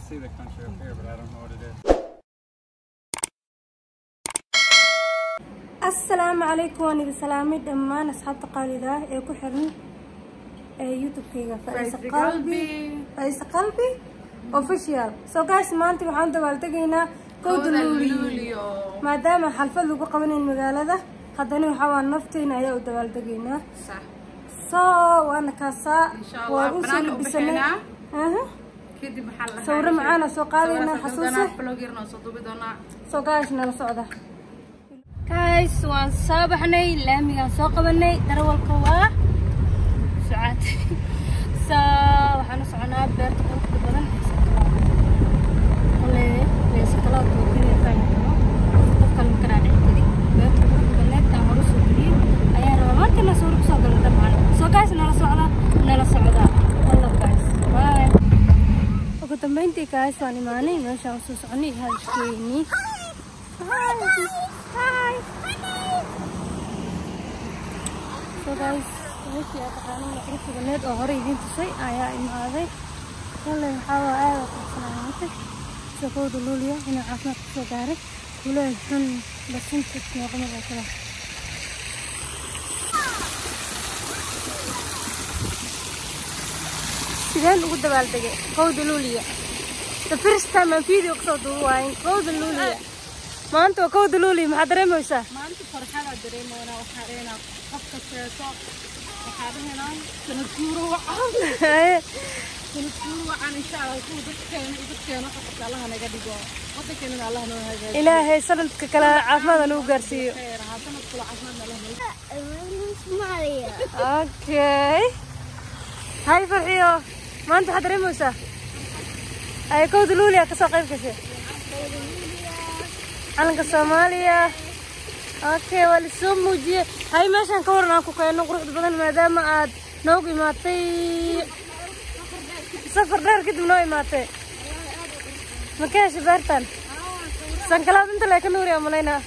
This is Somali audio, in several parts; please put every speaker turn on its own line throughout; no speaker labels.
see the country up here, but I don't know what it is.
asalaamu calaykum waan idin salaamay dhammaan asxaabta qaalida ah ee ku xiran ee youtube-kayga faisa qalbi faisa qalbi official so guys maanta waxaan dabaaldegaynaa kowda luuliyo maadaama xalfad lagu qabanayn magaalada haddana waxaa waa nafteena ayaa u dabaaldegaynaa so waana kaasaa waan u soo labisanay Aha.
kadib maxaa la
sawiro macaana soo qaadaynaa xasuuse
blog yarna soo duubi doonaa
so guys nala socda guys waan soo baxnay laamigaan soo qabanay darawalka waa sucaad so waxaan u soconaa beerta quruxda badan ee sakalaad kale ee sakalaad oo keliya fahmi karo qof kale ma kanaa dhici kari beerta quruxda badneed aan hore soo geliyey ayaan rabaa markana sawir kusoo galo dabcan so guys nala socda nala socda wallah guys bye ugu dambeyntii guys waan imaanay meeshaan usoo soconay hadalkeennii Hi. So guys, meeshii aad taqaaneen quruxda baneed oo hore idiin tusay ayaa imaaday. Wallahi waxaa waa aad u quruxsanaatay. Shaqooda luuliya inuu caafimaad ku soo gaaray. Kuleel xun basinta noqon oo kale. Sideen ugu dabaaldegay qowda luuliya? The first time aan video kasoo duubayn qowda luuliya. maanta waa kowda luuli maxaad dareemaysaa
maanta farxadaa dareemoonaa waxaa dhehnaa qofka seeso waxaa dhehnaa sanad guuro wacan sanad guuro wacan insha allah kuwa dadkeena iyo dadkeena waxa qabta allaha naga dhigo wadankeena allah noo hagaajiyo
ilaahay sanadka kale caafimaad nagu gaarsiiyo
khayr ahaa sanad kula caafimaad allah noo
okay hay farxiyo maanta waxaad dareemaysaa ay kowda luuli aa kasoo qayb gashay calanka soomaaliya okay waa lisoo muujiyey hay meeshaan ka waran aan ku keenno quruxda badan maadaama aad noogu imaatay safar dheer kadib noo imaatay ma ka heshay beertan sankalaad inta lee ka nuuri aa malaynaa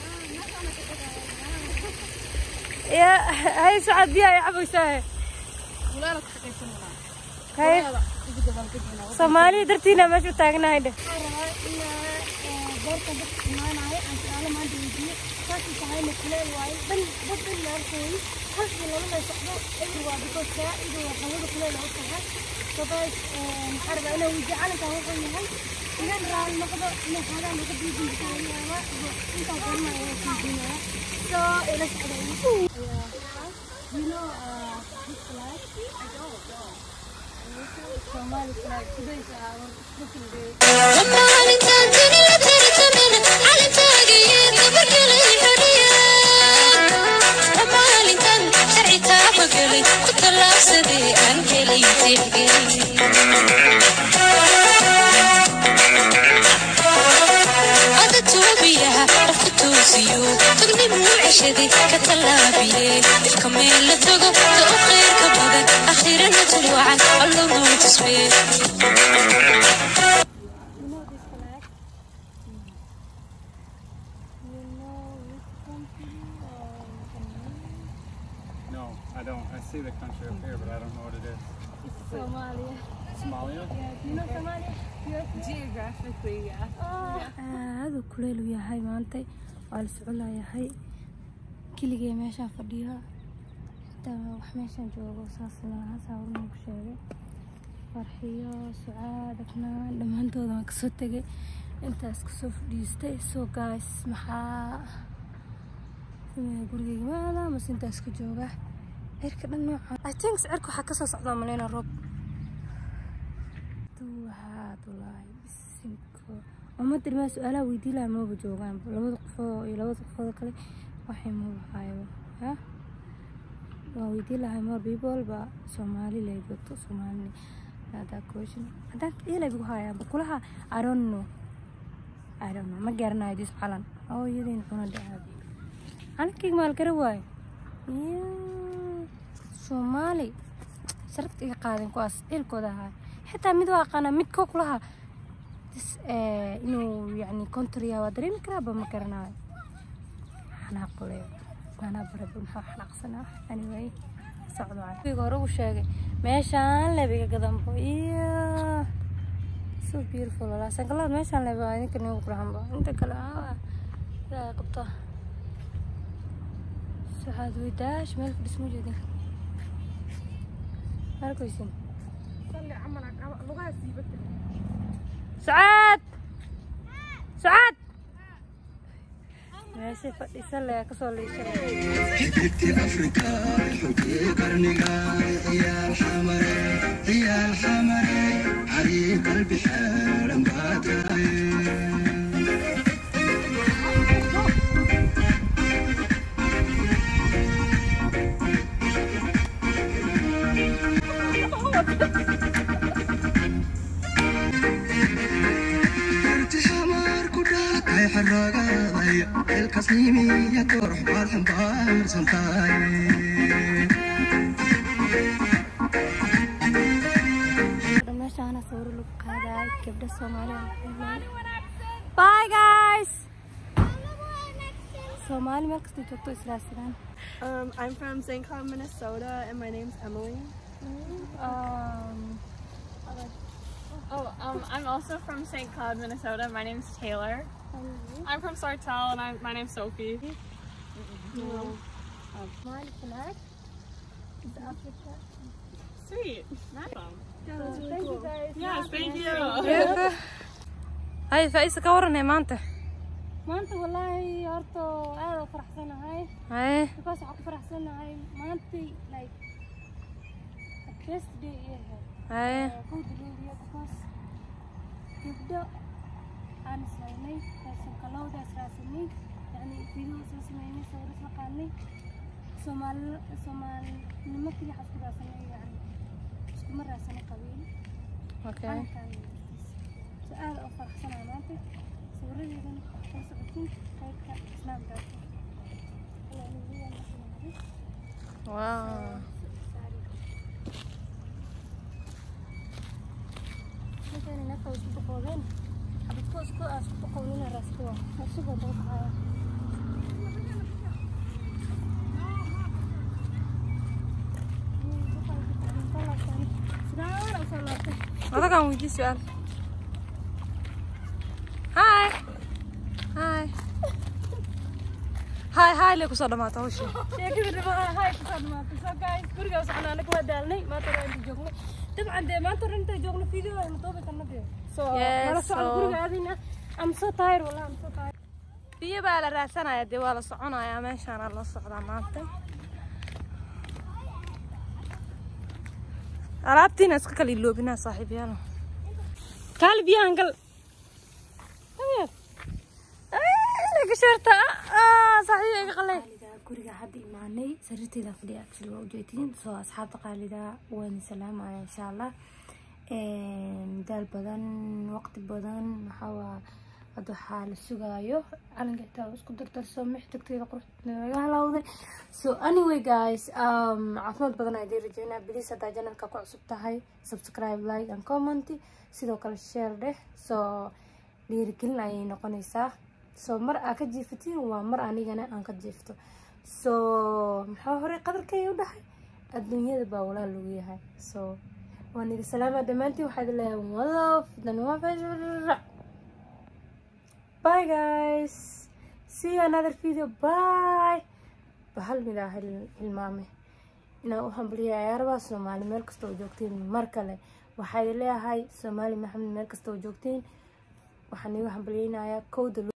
ya hay socod biyaa ay cabaysaahe
kulaala ka shaqaysananaa
hay
ugu dabaaldegayna
soomaaliya dartiina meesha u taagnahay dheh
beerta dadka imaanaya aan su-aalo maanta weydiiyo saasay tahayna kuleel waaye dhan dad dhan la arkooyi halkii lalala socdo eber waa because saa-ida waa hawada kuleel u tahay so guys maxaa rabaa inaan weydiiyo calankan wuxuu yahay inaan raali noqdo inay xaagaa naga diidin bisaalayaaba iyo intaan qornaya waa weydiinaya so ila socda you know uh, this flag I don't know Somali flag today is our cooking day
maalintaan tani la tartamina calankaagiyo gabargalay xoriya maalintan sharci taabagalay ku tallaabsaday aan helay tixgelin ada toobiyaha dhafku toosiyo tagnimuu ceshaday ka tallaabiye ifka meel la tago ta u khayrka badan akhirana tulwacan allo noo tusbee
You know this flag? You know which country or
No, I don't. I see the country up here, but I don't know what it is.
it's Somalia?
Somalia?
Yeah, you know Somalia?
geographically yeah
aada u kuleyl u yahay maantay waa la soconayahay keligee meeshaan fadhiya xitaa wax meeshaan joogo saas maaha saawirnuu ku sheegay farxiyo sucaad afnaan dhammaantooda waan kasoo tegay intaas kasoo fadhiistay so guys maxaa sameeya gurigeyga maada mase intaas ka jooga cirka dhan nooca i think cirka waxaa kasoo socdaa maleyna roob duwahaad walaahi bisinko ummadda dhimaa su-aalaha weydii lahaa maba joogaan labada qofoo iyo labada qofooda kale waxay maba haayo ya waa weydii lahay more people ba soomaali lay joogto soomaali that question haddaan ilay bigu hayaa bukulaha i don't know i don't know ma garanayo dis calan oo iyadeen cuna dhacaabi calankayga maalgara waayo ya soomaali sharafta iga qaadeen kuwaas ilkooda ahaa xitaa mid waa aqaanaa midkoo kulaha dis inuu yani contrya waa dareemi karaaba ma garanayo xanaaqle anaa baraba maxaa xanaaqsanaa anyway socdo wiga hore uu sheegay meeshaan lebiga gadanbo iyo so beautiful walaa sangalada meeshaan leba idinka nagu qurxanba inta kale ah ilaahay qabta saxaad weydaash meel fadhis ma jeedin markaysin
salli camal aa- lugaha siibata
سعاد سعاد meeshay fadhiisan le kasoo liishay
xididkii afrika xubkii qarniga ciyaal xamare ciyaal xamare cariir qalbi xeeran baa tahay karti xamaar ku dhalatay xaragaaday xilkasnimiya koox baad xambaarsan tahay
meeshaana sawiro lagu qaadaay gabdha soomaaliya bye guys soomaali meel kasta joogto israadsadaan
Um, I'm from St. Cloud, Minnesota, and my name's Emily.
um,
Oh, um, I'm also from St. Cloud, Minnesota. My name's Taylor. I'm from Sartell, and I'm, my name's Sophie.
Somali flag is Africa
Sweet. Awesome.
thank you guys
Yes, thank you.
hay faisa ka waranay maanta maanta wallaahi horta aad u faraxsanahay haye because waxaan ku faraxsanahay maantay like the best day ever haye kowda luuliya because gabdho aan israaynay raashin kalowda israasanay yani video isla sameynay sawir isla qaadnay soomaali soomaalinimo keliya waxaan isku raasanay yani iskuma raasana qabiil calankaan so aad u faraxsanahay maanta sawiradeedan kala socotiin qaybta snapchat
Wow.
Halkan inaka isku boqoodeen xabadko isku aa isku boqoodina raaskua isugoo dabaqaaya
Adagaan weydii su'aal. Hi. Hi. Hi, hi lee kusoo dhamaata hawsha.
sheekadii dhamaa hay kusoo dhamaatay so guys guriga socnaa anaga waa daalnay maanta hore inta joogno dabcan dee maanta hore inta joogno video aynu doobi karna dee so
Yes,
nala socon
so-
guriga aadayna am so tired wallah am so tired
Biyo baa la raadsanayaa dee waa la soconayaa meeshaana la socdaa maanta. Alaabtiina iska kala iloobinaa saaxiibayaal.
kaali biyahan gal
Gasharta ah saaxiib iga qalay.
guriga hadda imaanay sariirteeda fadhiya actually waa ujeedin soo asxaabta qaalida waan salaamaya insha allah daal badan waqti badan maxaa waa hadda waxaa la sugaayo calanka xitaa isku dardarso mix tagteeda quruxda laga halawday so anyway guys um, caafimaad badan ayaa idin rajeynaa please haddaa janalka ku cusub tahay subscribe like and comment sidoo kale share dheh so dhiirigelin ayay noqonaysaa so mar aa ka jiifatiin waa mar anigana aan ka jiifto so maxaa horey qadarkay u dhahay adduunyada baa walaal lagu yahay so waan idin salaamaa dhammaantiin waxaa idin leeyahay one love dan one fashion bye guys see you another video bye bahal midaa hilmaame inaan u hambaliyay ciyaaraha soomaali meel kasta oo joogtiin mar kale waxaa idin leeyahay soomaali maxamed meel kasta oo joogtiin waxaan igu hambaliyeynayaa kowda